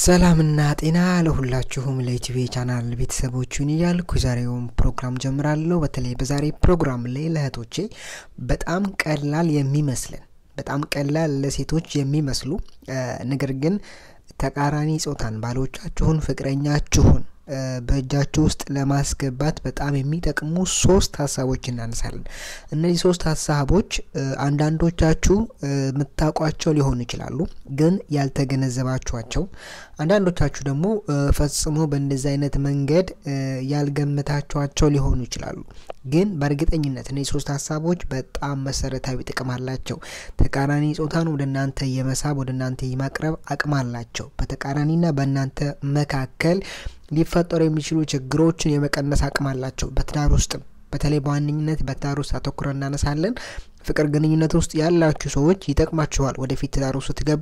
ሰላምና ጤና ለሁላችሁም ለኢቲቪ ቻናል ቤተሰቦቹን እያልኩ የዛሬውን ፕሮግራም ጀምራለሁ። በተለይ በዛሬ ፕሮግራም ላይ ለእህቶቼ በጣም ቀላል የሚመስልን በጣም ቀላል ለሴቶች የሚመስሉ ነገር ግን ተቃራኒ ጾታን ባሎቻችሁን፣ ፍቅረኛችሁን በእጃችሁ ውስጥ ለማስገባት በጣም የሚጠቅሙ ሶስት ሀሳቦች እናነሳለን። እነዚህ ሶስት ሀሳቦች አንዳንዶቻችሁ የምታውቋቸው ሊሆኑ ይችላሉ፣ ግን ያልተገነዘባችኋቸው፣ አንዳንዶቻችሁ ደግሞ ፈጽሞ በእንደዚህ አይነት መንገድ ያልገመታችኋቸው ሊሆኑ ይችላሉ። ግን በእርግጠኝነት እነዚህ ሶስት ሀሳቦች በጣም መሰረታዊ ጥቅም አላቸው። ተቃራኒ ጾታን ወደ እናንተ የመሳብ ወደ እናንተ የማቅረብ አቅም አላቸው። በተቃራኒና በእናንተ መካከል ሊፈጠሩ የሚችሉ ችግሮችን የመቀነስ አቅም አላቸው። በትዳር ውስጥም በተለይ በዋነኝነት በትዳር ውስጥ አተኩረን እናነሳለን። ፍቅር ግንኙነት ውስጥ ያላችሁ ሰዎች ይጠቅማችኋል። ወደፊት ትዳር ውስጥ ስትገቡ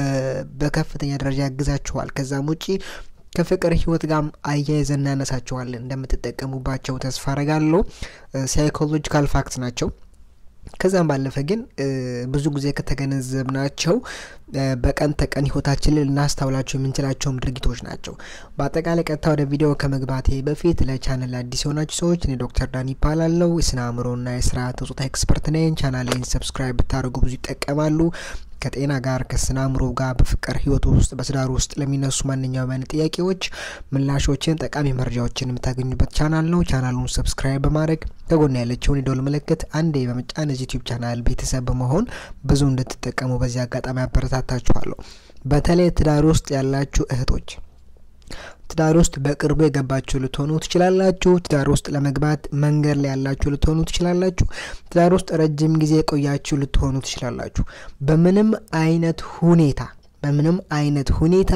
በከፍተኛ ደረጃ ያግዛችኋል። ከዛም ውጪ ከፍቅር ህይወት ጋር አያይዘን እናነሳቸዋለን። እንደምትጠቀሙባቸው ተስፋ አረጋለሁ። ሳይኮሎጂካል ፋክት ናቸው። ከዛም ባለፈ ግን ብዙ ጊዜ ከተገነዘብናቸው በቀን ተቀን ህይወታችን ላይ ልናስታውላቸው የምንችላቸውም ድርጊቶች ናቸው። በአጠቃላይ ቀጥታ ወደ ቪዲዮ ከመግባቴ በፊት ለቻናል አዲስ የሆናችሁ ሰዎች እኔ ዶክተር ዳን ይባላለሁ። የስነ አእምሮና የስርዓተ ጾታ ኤክስፐርት ነኝ። ቻናሌን ሰብስክራይብ ብታደርጉ ብዙ ይጠቀማሉ። ከጤና ጋር ከስነ አእምሮ ጋር በፍቅር ህይወት ውስጥ በትዳር ውስጥ ለሚነሱ ማንኛውም አይነት ጥያቄዎች ምላሾችን፣ ጠቃሚ መረጃዎችን የምታገኙበት ቻናል ነው። ቻናሉን ሰብስክራይብ በማድረግ ከጎን ያለችውን የደወል ምልክት አንዴ በመጫን እዚህ ዩቲዩብ ቻናል ቤተሰብ በመሆን ብዙ እንድትጠቀሙ በዚህ አጋጣሚ አበረታታችኋለሁ። በተለይ ትዳር ውስጥ ያላችሁ እህቶች ትዳር ውስጥ በቅርቡ የገባችሁ ልትሆኑ ትችላላችሁ። ትዳር ውስጥ ለመግባት መንገድ ላይ ያላችሁ ልትሆኑ ትችላላችሁ። ትዳር ውስጥ ረጅም ጊዜ የቆያችሁ ልትሆኑ ትችላላችሁ። በምንም አይነት ሁኔታ በምንም አይነት ሁኔታ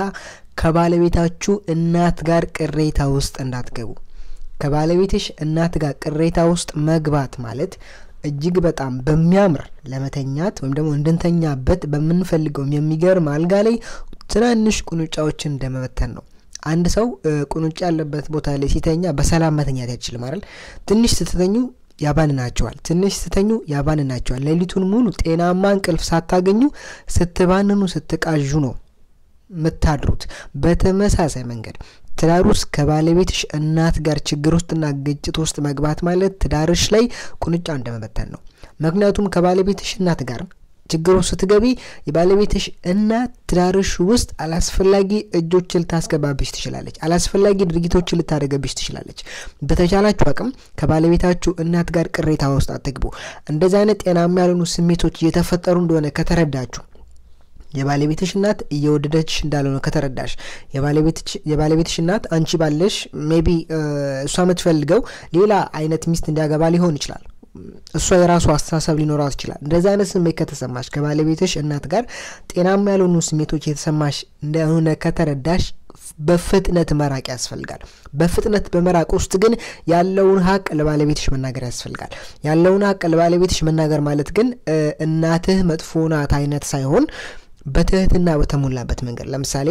ከባለቤታችሁ እናት ጋር ቅሬታ ውስጥ እንዳትገቡ። ከባለቤትሽ እናት ጋር ቅሬታ ውስጥ መግባት ማለት እጅግ በጣም በሚያምር ለመተኛት ወይም ደግሞ እንድንተኛበት በምንፈልገውም የሚገርም አልጋ ላይ ትናንሽ ቁንጫዎችን እንደመበተን ነው። አንድ ሰው ቁንጫ ያለበት ቦታ ላይ ሲተኛ በሰላም መተኛት አይችልም አይደል? ትንሽ ስትተኙ ያባንናቸዋል። ትንሽ ስትተኙ ያባንናቸዋል። ሌሊቱን ሙሉ ጤናማ እንቅልፍ ሳታገኙ ስትባንኑ ስትቃዡ ነው የምታድሩት። በተመሳሳይ መንገድ ትዳር ውስጥ ከባለቤትሽ እናት ጋር ችግር ውስጥና ግጭት ውስጥ መግባት ማለት ትዳርሽ ላይ ቁንጫ እንደመበተን ነው። ምክንያቱም ከባለቤትሽ እናት ጋር ችግር ውስጥ ስትገቢ የባለቤትሽ እናት ትዳርሽ ውስጥ አላስፈላጊ እጆችን ልታስገባብሽ ትችላለች። አላስፈላጊ ድርጊቶችን ልታደርገብሽ ትችላለች። በተቻላችሁ አቅም ከባለቤታችሁ እናት ጋር ቅሬታ ውስጥ አትግቡ። እንደዚህ አይነት ጤናማ ያልሆኑ ስሜቶች እየተፈጠሩ እንደሆነ ከተረዳችሁ የባለቤትሽ እናት እየወደደች እንዳልሆነ ከተረዳሽ የባለቤትሽ እናት አንቺ ባለሽ ሜቢ እሷ የምትፈልገው ሌላ አይነት ሚስት እንዲያገባ ሊሆን ይችላል። እሷ የራሱ አስተሳሰብ ሊኖራት ይችላል። እንደዚህ አይነት ስሜት ከተሰማሽ ከባለቤትሽ እናት ጋር ጤናማ ያልሆኑ ስሜቶች የተሰማሽ እንደሆነ ከተረዳሽ በፍጥነት መራቅ ያስፈልጋል። በፍጥነት በመራቅ ውስጥ ግን ያለውን ሀቅ ለባለቤትሽ መናገር ያስፈልጋል። ያለውን ሀቅ ለባለቤትሽ መናገር ማለት ግን እናትህ መጥፎ ናት አይነት ሳይሆን በትህትና በተሞላበት መንገድ ለምሳሌ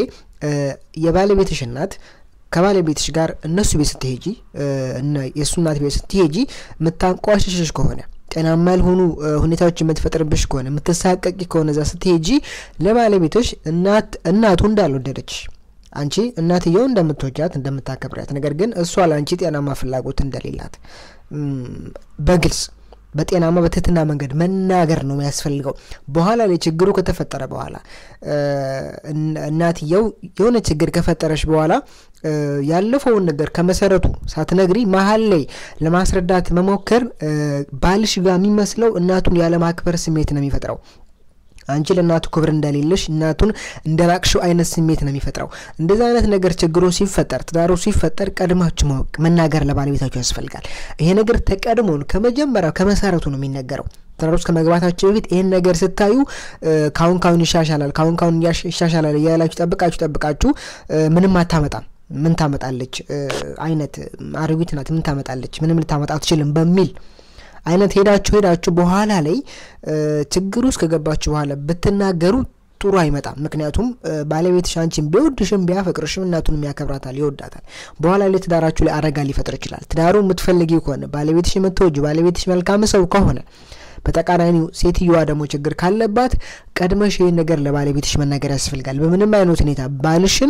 የባለቤትሽ እናት ከባለቤትሽ ጋር እነሱ ቤት ስትሄጂ የእሱ እናት ቤት ስትሄጂ የምታንቋሽሽሽ ከሆነ ጤናማ ያልሆኑ ሁኔታዎች የምትፈጥርብሽ ከሆነ የምትሳቀቂ ከሆነ እዛ ስትሄጂ ለባለቤትሽ እናት እናቱ እንዳልወደደች አንቺ እናትየው እንደምትወጃት እንደምታከብሪያት፣ ነገር ግን እሷ ለአንቺ ጤናማ ፍላጎት እንደሌላት በግልጽ በጤናማ በትህትና መንገድ መናገር ነው የሚያስፈልገው። በኋላ ላይ ችግሩ ከተፈጠረ በኋላ እናትየው የሆነ ችግር ከፈጠረች በኋላ ያለፈውን ነገር ከመሰረቱ ሳትነግሪ መሀል ላይ ለማስረዳት መሞከር ባልሽ ጋር የሚመስለው እናቱን ያለማክበር ስሜት ነው የሚፈጥረው። አንቺ ለእናቱ ክብር እንደሌለሽ እናቱን እንደራቅሽው አይነት ስሜት ነው የሚፈጥረው። እንደዚህ አይነት ነገር ችግሩ ሲፈጠር ትዳሩ ሲፈጠር ቀድማችሁ ማወቅ መናገር ለባለቤታችሁ ያስፈልጋል። ይሄ ነገር ተቀድሞን ከመጀመሪያው ከመሰረቱ ነው የሚነገረው። ትዳር ውስጥ ከመግባታችሁ በፊት ይህን ነገር ስታዩ ካሁን ካሁን ይሻሻላል፣ ካሁን ካሁን ይሻሻላል እያላችሁ ጠብቃችሁ ጠብቃችሁ ምንም አታመጣም ምን ታመጣለች አይነት አሮጊት ናት ምን ታመጣለች ምንም ልታመጣ አትችልም በሚል አይነት ሄዳችሁ ሄዳችሁ በኋላ ላይ ችግር ውስጥ ከገባችሁ በኋላ ብትናገሩ ጥሩ አይመጣም። ምክንያቱም ባለቤትሽ አንቺን ቢወድሽም ቢያፈቅርሽም እናቱንም ያከብራታል፣ ይወዳታል። በኋላ ላይ ትዳራችሁ ላይ አደጋ ሊፈጥር ይችላል። ትዳሩ የምትፈልጊው ከሆነ ባለቤትሽ የምትወጁ ባለቤትሽ መልካም ሰው ከሆነ በተቃራኒው ሴትዮዋ ደግሞ ችግር ካለባት ቀድመሽ ይህን ነገር ለባለቤትሽ መናገር ያስፈልጋል። በምንም አይነት ሁኔታ ባልሽን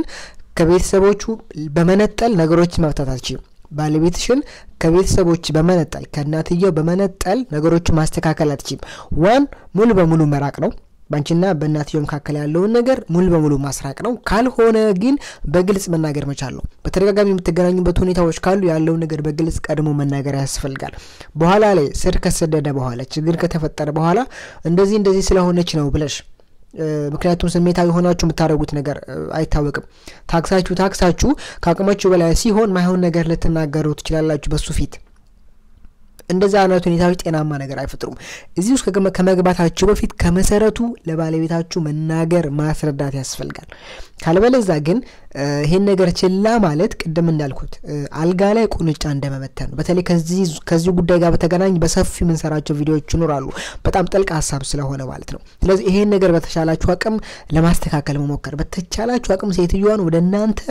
ከቤተሰቦቹ በመነጠል ነገሮችን መፍታት አትችይም። ባለቤትሽን ከቤተሰቦች በመነጠል ከእናትየው በመነጠል ነገሮችን ማስተካከል አትችይም። ዋን ሙሉ በሙሉ መራቅ ነው። በአንቺና በእናትየው መካከል ያለውን ነገር ሙሉ በሙሉ ማስራቅ ነው። ካልሆነ ግን በግልጽ መናገር መቻል ነው። በተደጋጋሚ የምትገናኙበት ሁኔታዎች ካሉ ያለውን ነገር በግልጽ ቀድሞ መናገር ያስፈልጋል። በኋላ ላይ ስር ከሰደደ በኋላ ችግር ከተፈጠረ በኋላ እንደዚህ እንደዚህ ስለሆነች ነው ብለሽ ምክንያቱም ስሜታዊ ሆናችሁ የምታደርጉት ነገር አይታወቅም። ታክሳችሁ ታክሳችሁ ከአቅማችሁ በላይ ሲሆን ማይሆን ነገር ልትናገሩ ትችላላችሁ በሱ ፊት። እንደዛ አይነት ሁኔታዎች ጤናማ ነገር አይፈጥሩም። እዚህ ውስጥ ከመግባታችሁ በፊት ከመሰረቱ ለባለቤታችሁ መናገር ማስረዳት ያስፈልጋል። ካልበለዛ ግን ይሄን ነገር ችላ ማለት ቅድም እንዳልኩት አልጋ ላይ ቁንጫ እንደመበተን ነው። በተለይ ከዚህ ጉዳይ ጋር በተገናኝ በሰፊ የምንሰራቸው ቪዲዮዎች ይኖራሉ፣ በጣም ጥልቅ ሀሳብ ስለሆነ ማለት ነው። ስለዚህ ይሄን ነገር በተቻላችሁ አቅም ለማስተካከል መሞከር፣ በተቻላችሁ አቅም ሴትዮዋን ወደ እናንተ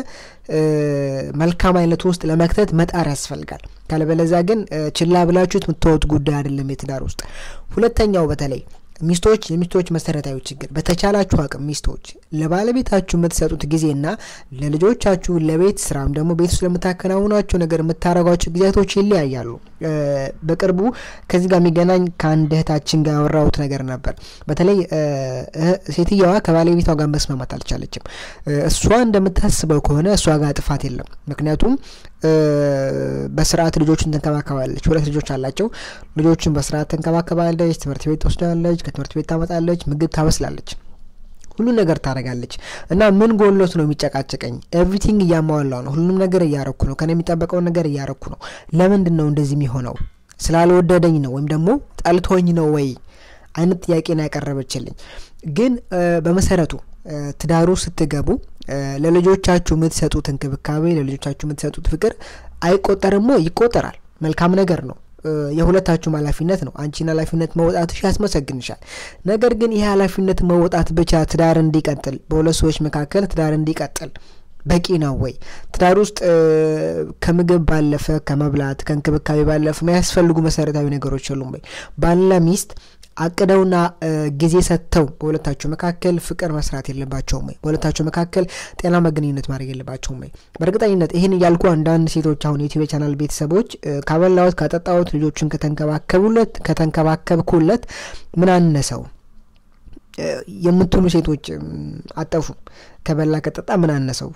መልካም አይነት ውስጥ ለመክተት መጣር ያስፈልጋል። ካለበለዛ ግን ችላ ብላችሁት የምትወት ጉዳይ አይደለም የትዳር ውስጥ። ሁለተኛው በተለይ ሚስቶች የሚስቶች መሰረታዊ ችግር በተቻላችሁ አቅም ሚስቶች ለባለቤታችሁ የምትሰጡት ጊዜና ለልጆቻችሁ ለቤት ስራም ደግሞ ቤት ውስጥ ለምታከናውናቸው ነገር የምታደርጓቸው ጊዜያቶች ይለያያሉ። በቅርቡ ከዚህ ጋር የሚገናኝ ከአንድ እህታችን ጋር ያወራሁት ነገር ነበር። በተለይ ሴትየዋ ከባለቤቷ ጋር መስማማት አልቻለችም። እሷ እንደምታስበው ከሆነ እሷ ጋር ጥፋት የለም። ምክንያቱም በስርዓት ልጆችን ተንከባከባለች። ሁለት ልጆች አላቸው። ልጆችን በስርዓት ተንከባከባለች። ትምህርት ቤት ትወስዳለች። ከትምህርት ቤት ታመጣለች። ምግብ ታበስላለች። ሁሉ ነገር ታደርጋለች እና ምን ጎሎት ነው የሚጨቃጨቀኝ? ኤቭሪቲንግ እያሟላው ነው። ሁሉንም ነገር እያረኩ ነው። ከኔ የሚጠበቀውን ነገር እያረኩ ነው። ለምንድን ነው እንደዚህ የሚሆነው? ስላልወደደኝ ነው ወይም ደግሞ ጠልቶኝ ነው ወይ አይነት ጥያቄን ያቀረበችልኝ። ግን በመሰረቱ ትዳሩ ስትገቡ ለልጆቻችሁ የምትሰጡት እንክብካቤ፣ ለልጆቻችሁ የምትሰጡት ፍቅር አይቆጠርም ወይ? ይቆጠራል። መልካም ነገር ነው። የሁለታችሁም ኃላፊነት ነው። አንቺን ኃላፊነት መወጣትሽ ያስመሰግንሻል። ነገር ግን ይህ ኃላፊነት መወጣት ብቻ ትዳር እንዲቀጥል በሁለት ሰዎች መካከል ትዳር እንዲቀጥል በቂ ነው ወይ? ትዳር ውስጥ ከምግብ ባለፈ ከመብላት ከእንክብካቤ ባለፈ የሚያስፈልጉ መሰረታዊ ነገሮች የሉም ወይ? ባልና ሚስት አቅደውና ጊዜ ሰጥተው በሁለታቸው መካከል ፍቅር መስራት የለባቸውም ወይ? በሁለታቸው መካከል ጤናማ ግንኙነት ማድረግ የለባቸውም ወይ? በእርግጠኝነት ይህን እያልኩ አንዳንድ ሴቶች አሁን የዩቲዩብ ቻናል ቤተሰቦች ካበላሁት ካጠጣሁት ልጆችን ከተንከባከቡለት ከተንከባከብኩለት ምን አነሰው የምትሉ ሴቶች አጠፉም። ከበላ ከጠጣ ምን አነሰው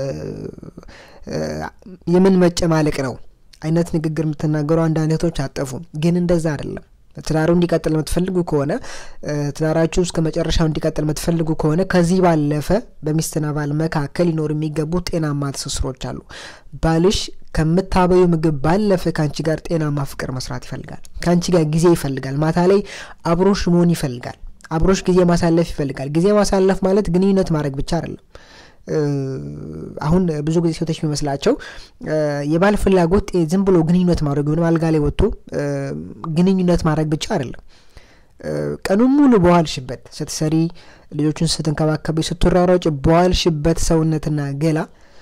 የምን መጨማለቅ ነው አይነት ንግግር የምትናገሩ አንዳንድ ሴቶች አጠፉም። ግን እንደዛ አይደለም። ትዳሩ እንዲቀጥል የምትፈልጉ ከሆነ ትዳራችሁ እስከ መጨረሻው እንዲቀጥል የምትፈልጉ ከሆነ ከዚህ ባለፈ በሚስትና ባል መካከል ሊኖሩ የሚገቡ ጤናማ ትስስሮች አሉ። ባልሽ ከምታበዩ ምግብ ባለፈ ከአንቺ ጋር ጤናማ ፍቅር መስራት ይፈልጋል። ከአንቺ ጋር ጊዜ ይፈልጋል። ማታ ላይ አብሮሽ መሆን ይፈልጋል። አብሮሽ ጊዜ ማሳለፍ ይፈልጋል። ጊዜ ማሳለፍ ማለት ግንኙነት ማድረግ ብቻ አይደለም። አሁን ብዙ ጊዜ ሴቶች የሚመስላቸው የባል ፍላጎት ዝም ብሎ ግንኙነት ማድረግ ወይም አልጋ ላይ ወጥቶ ግንኙነት ማድረግ ብቻ አይደለም። ቀኑን ሙሉ በዋልሽበት ስትሰሪ፣ ልጆቹን ስትንከባከቢ፣ ስትሯሯጭ በዋልሽበት ሰውነትና ገላ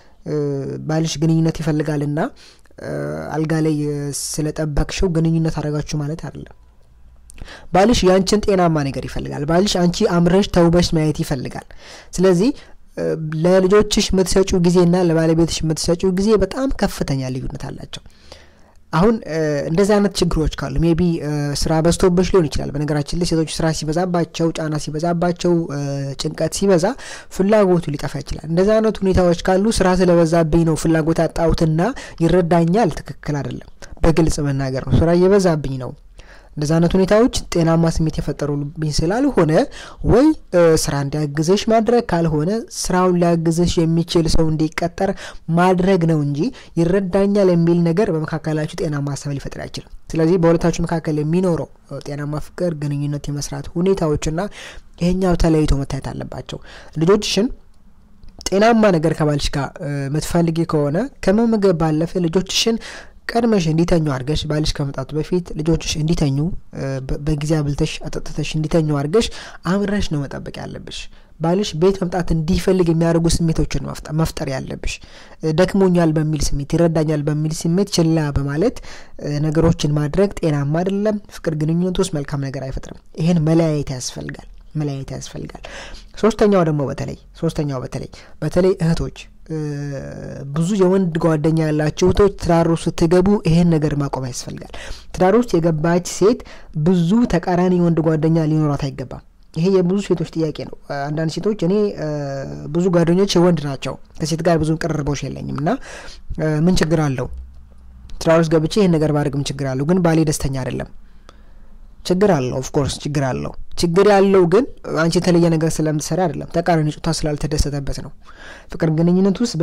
ባልሽ ግንኙነት ይፈልጋልና አልጋ ላይ ስለጠበቅሽው ግንኙነት አደረጋችሁ ማለት አይደለም። ባልሽ ያንቺን ጤናማ ነገር ይፈልጋል። ባልሽ አንቺ አምረሽ ተውበሽ ማየት ይፈልጋል። ስለዚህ ለልጆችሽ የምትሰጪው ጊዜና ለባለቤትሽ የምትሰጪው ጊዜ በጣም ከፍተኛ ልዩነት አላቸው። አሁን እንደዚህ አይነት ችግሮች ካሉ ሜቢ ስራ በዝቶብሽ ሊሆን ይችላል። በነገራችን ላይ ሴቶች ስራ ሲበዛባቸው፣ ጫና ሲበዛባቸው፣ ጭንቀት ሲበዛ ፍላጎቱ ሊጠፋ ይችላል። እንደዚህ አይነት ሁኔታዎች ካሉ ስራ ስለበዛብኝ ነው ፍላጎት ያጣሁትና ይረዳኛል፣ ትክክል አይደለም። በግልጽ መናገር ነው። ስራ እየበዛብኝ ነው እንደዚህ አይነት ሁኔታዎች ጤናማ ስሜት የፈጠሩብኝ ስላልሆነ ወይ ስራ እንዲያግዘሽ ማድረግ ካልሆነ ስራውን ሊያግዘሽ የሚችል ሰው እንዲቀጠር ማድረግ ነው እንጂ ይረዳኛል የሚል ነገር በመካከላችሁ ጤናማ ሀሳብ ሊፈጥር አይችልም። ስለዚህ በሁለታችሁ መካከል የሚኖረው ጤናማ ፍቅር፣ ግንኙነት የመስራት ሁኔታዎችና ይሄኛው ተለይቶ መታየት አለባቸው። ልጆችሽን ጤናማ ነገር ከባልሽ ጋር የምትፈልጊ ከሆነ ከመመገብ ባለፈ ልጆችሽን ቀድመሽ እንዲተኙ አድርገሽ ባልሽ ከመምጣቱ በፊት ልጆችሽ እንዲተኙ በጊዜ አብልተሽ አጠጥተሽ እንዲተኙ አድርገሽ አምረሽ ነው መጠበቅ ያለብሽ። ባልሽ ቤት መምጣት እንዲፈልግ የሚያደርጉ ስሜቶችን መፍጠር ያለብሽ። ደክሞኛል በሚል ስሜት፣ ይረዳኛል በሚል ስሜት ችላ በማለት ነገሮችን ማድረግ ጤናማ አይደለም። ፍቅር ግንኙነት ውስጥ መልካም ነገር አይፈጥርም። ይህን መለያየት ያስፈልጋል መለያየት ያስፈልጋል። ሶስተኛው ደግሞ በተለይ ሶስተኛው በተለይ በተለይ እህቶች ብዙ የወንድ ጓደኛ ያላቸው እህቶች ትዳር ውስጥ ስትገቡ ይሄን ነገር ማቆም ያስፈልጋል። ትዳር ውስጥ የገባች ሴት ብዙ ተቃራኒ የወንድ ጓደኛ ሊኖራት አይገባም። ይሄ የብዙ ሴቶች ጥያቄ ነው። አንዳንድ ሴቶች እኔ ብዙ ጓደኞች የወንድ ናቸው፣ ከሴት ጋር ብዙ ቅርርቦች የለኝም እና ምን ችግር አለው ትዳር ውስጥ ገብቼ ይህን ነገር ባድርግም ችግር አለው፣ ግን ባሌ ደስተኛ አይደለም። ችግር አለው፣ ኦፍኮርስ ችግር አለው። ችግር ያለው ግን አንቺ የተለየ ነገር ስለምትሰራ አይደለም፣ ተቃራኒ ጾታ ስላልተደሰተበት ነው። ፍቅር ግንኙነት ውስጥ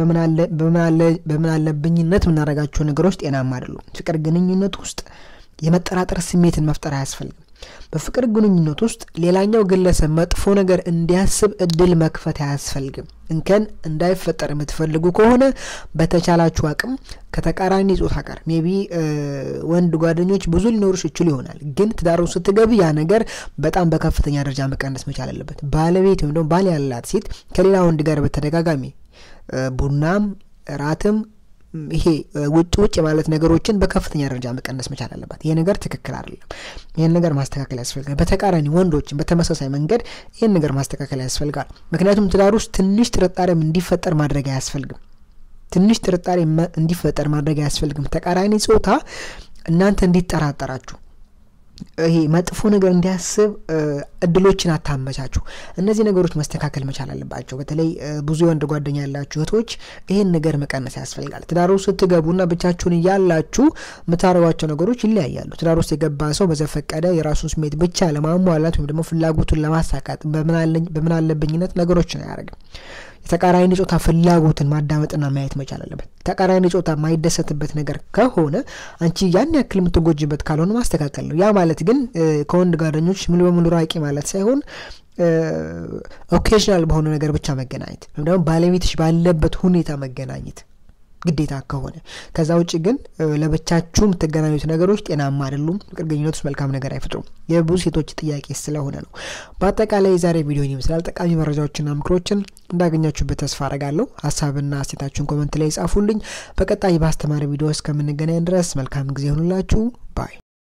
በምን አለብኝነት የምናደርጋቸው ነገሮች ጤናማ አይደሉም። ፍቅር ግንኙነት ውስጥ የመጠራጠር ስሜትን መፍጠር አያስፈልግም። በፍቅር ግንኙነት ውስጥ ሌላኛው ግለሰብ መጥፎ ነገር እንዲያስብ እድል መክፈት አያስፈልግም። እንከን እንዳይፈጠር የምትፈልጉ ከሆነ በተቻላችሁ አቅም ከተቃራኒ ጾታ ጋር ሜቢ ወንድ ጓደኞች ብዙ ሊኖሩሽ ይችሉ ይሆናል። ግን ትዳሩ ስትገቢ ያ ነገር በጣም በከፍተኛ ደረጃ መቀነስ መቻል አለበት። ባለቤት ወይም ደግሞ ባል ያላት ሴት ከሌላ ወንድ ጋር በተደጋጋሚ ቡናም እራትም ይሄ ውጭ ውጭ ማለት ነገሮችን በከፍተኛ ደረጃ መቀነስ መቻል አለባት። ይሄ ነገር ትክክል አይደለም። ይህን ነገር ማስተካከል ያስፈልጋል። በተቃራኒ ወንዶችን በተመሳሳይ መንገድ ይህን ነገር ማስተካከል ያስፈልጋል። ምክንያቱም ትዳር ውስጥ ትንሽ ጥርጣሬም እንዲፈጠር ማድረግ አያስፈልግም። ትንሽ ጥርጣሬ እንዲፈጠር ማድረግ አያስፈልግም። ተቃራኒ ጾታ እናንተ እንዲጠራጠራችሁ ይሄ መጥፎ ነገር እንዲያስብ እድሎችን አታመቻችሁ። እነዚህ ነገሮች መስተካከል መቻል አለባቸው። በተለይ ብዙ የወንድ ጓደኛ ያላችሁ እህቶች ይህን ነገር መቀነስ ያስፈልጋል። ትዳር ውስጥ ስትገቡና ብቻችሁን እያላችሁ የምታደርጓቸው ነገሮች ይለያያሉ። ትዳር ውስጥ የገባ ሰው በዘፈቀደ የራሱን ስሜት ብቻ ለማሟላት ወይም ደግሞ ፍላጎቱን ለማሳካት በምን አለብኝነት ነገሮችን አያደርግም። የተቃራኒ ጾታ ፍላጎትን ማዳመጥና ማየት መቻል አለበት። ተቃራኒ ጾታ የማይደሰትበት ነገር ከሆነ አንቺ ያን ያክል የምትጎጅበት ካልሆነ ማስተካከል ነው። ያ ማለት ግን ከወንድ ጓደኞች ሙሉ በሙሉ ራቂ ማለት ሳይሆን ኦኬዥናል በሆነ ነገር ብቻ መገናኘት ወይም ደግሞ ባለቤትሽ ባለበት ሁኔታ መገናኘት ግዴታ ከሆነ ከዛ ውጭ ግን ለብቻችሁ የምትገናኙት ነገሮች ጤናማ አይደሉም። ፍቅር ግንኙነት ውስጥ መልካም ነገር አይፈጥሩም። የብዙ ሴቶች ጥያቄ ስለሆነ ነው። በአጠቃላይ የዛሬ ቪዲዮን ይመስላል። ጠቃሚ መረጃዎችና ምክሮችን እንዳገኛችሁበት ተስፋ አረጋለሁ። ሀሳብና አስተያየታችሁን ኮመንት ላይ ጻፉልኝ። በቀጣይ በአስተማሪ ቪዲዮ እስከምንገናኝ ድረስ መልካም ጊዜ ይሆኑላችሁ ባይ